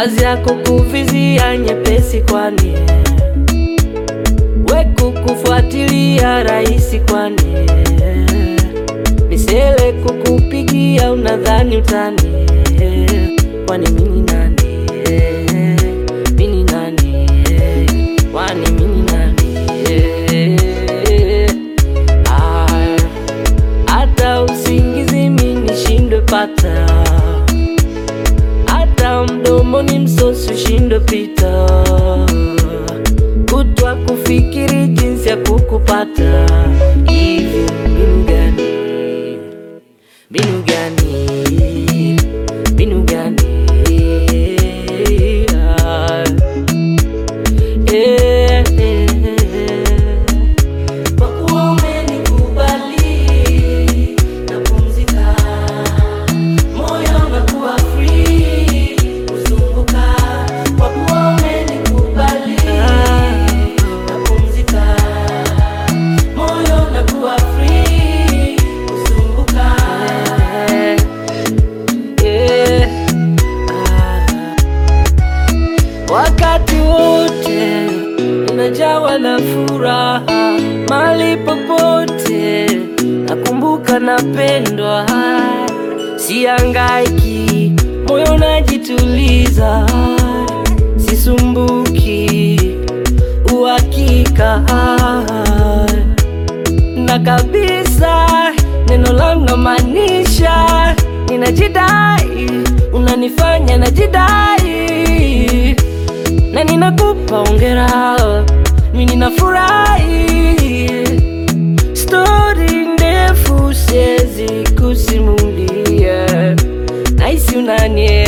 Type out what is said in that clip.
kazi yako kuvizia nyepesi, kwani we kukufuatilia rahisi, kwani misele kukupigia unadhani utani, kwani mini nani? Mini nani? Kwani mini nani? Ah, hata usingizi mimi nishindwe pata, hata mdomoni msosi ushindwe pita, kutwa kufikiri jinsi ya kukupata. Hivi mbinu gani? Mbinu gani? Mbinu gani? Ah, eh, eh, kwa kuwa umenikubali napumzika, moyo unakuwa free kuzunguka. Kwa kuwa umenikubali napumzika, moyo unakuwa free kuzunguka. Eh, ah. Wakati wote unajawa na furaha, mali popote nakumbuka napendwa, siangaiki, moyo unajituliza, sisumbuki, uhakika na kabisa neno langu namaanisha, ninajidai, unanifanya najidai, na ninakupa ongera, mimi ninafurahi. Stori ndefu siwezi kusimulia, nahisi unanie